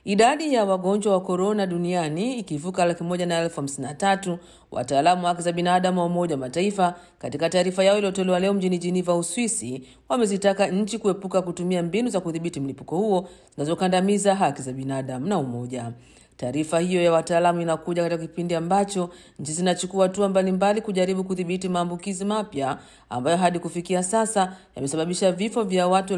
Idadi ya wagonjwa wa korona duniani ikivuka laki moja na elfu hamsini na tatu, wataalamu wa haki za binadamu wa Umoja wa Mataifa katika taarifa yao iliyotolewa leo mjini Jiniva, Uswisi, wamezitaka nchi kuepuka kutumia mbinu za kudhibiti mlipuko huo zinazokandamiza haki za binadamu na umoja. Taarifa hiyo ya wataalamu inakuja katika kipindi ambacho nchi zinachukua hatua mbalimbali kujaribu kudhibiti maambukizi mapya ambayo hadi kufikia sasa yamesababisha vifo vya watu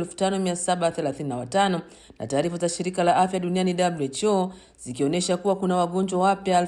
5735 na taarifa za shirika la afya duniani WHO zikionyesha kuwa kuna wagonjwa wapya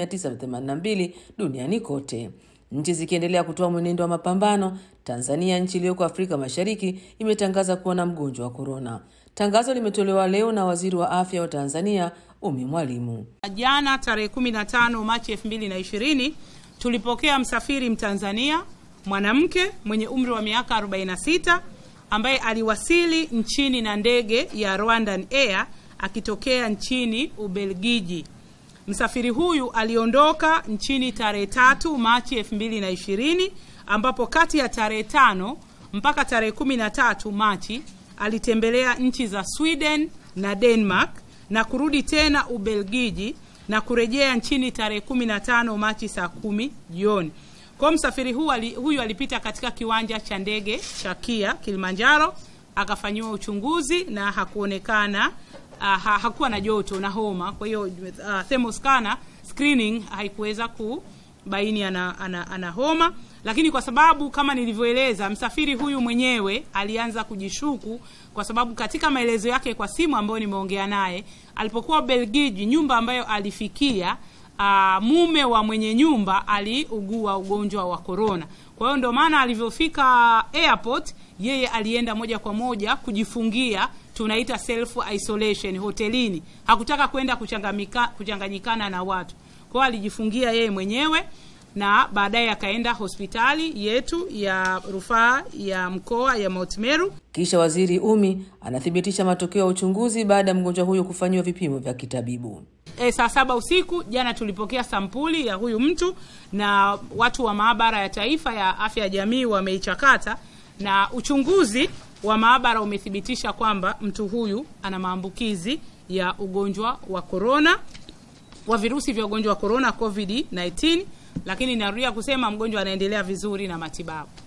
10982 duniani kote. Nchi zikiendelea kutoa mwenendo wa mapambano, Tanzania, nchi iliyoko Afrika Mashariki, imetangaza kuwa na mgonjwa wa korona. Tangazo limetolewa leo na waziri wa afya wa Tanzania Umi Mwalimu. Jana tarehe 15 Machi 2020 tulipokea msafiri Mtanzania mwanamke mwenye umri wa miaka 46 ambaye aliwasili nchini na ndege ya Rwandan Air akitokea nchini Ubelgiji. Msafiri huyu aliondoka nchini tarehe tatu Machi 2020 ambapo kati ya tarehe tano mpaka tarehe 13 Machi alitembelea nchi za Sweden na Denmark na kurudi tena Ubelgiji na kurejea nchini tarehe 15 Machi saa kumi jioni. Kwa msafiri huyu, ali, huyu alipita katika kiwanja cha ndege cha Kia Kilimanjaro akafanyiwa uchunguzi na hakuonekana uh, ha, hakuwa na joto na homa. Kwa hiyo uh, thermoscanner screening haikuweza kubaini ana, ana, ana homa, lakini kwa sababu kama nilivyoeleza, msafiri huyu mwenyewe alianza kujishuku kwa sababu katika maelezo yake kwa simu ambayo nimeongea naye alipokuwa Belgiji, nyumba ambayo alifikia uh, mume wa mwenye nyumba aliugua ugonjwa wa korona. Kwa hiyo ndio maana alivyofika airport, yeye alienda moja kwa moja kujifungia, tunaita self isolation hotelini. Hakutaka kwenda kuchanganyikana na watu, kwa hiyo alijifungia yeye mwenyewe na baadaye akaenda hospitali yetu ya rufaa ya mkoa ya Mount Meru. Kisha waziri Umi anathibitisha matokeo ya uchunguzi baada ya mgonjwa huyo kufanyiwa vipimo vya kitabibu. E, saa saba usiku jana tulipokea sampuli ya huyu mtu na watu wa maabara ya taifa ya afya ya jamii wameichakata, na uchunguzi wa maabara umethibitisha kwamba mtu huyu ana maambukizi ya ugonjwa wa korona, wa virusi vya ugonjwa wa korona COVID 19 lakini narudia kusema mgonjwa anaendelea vizuri na matibabu.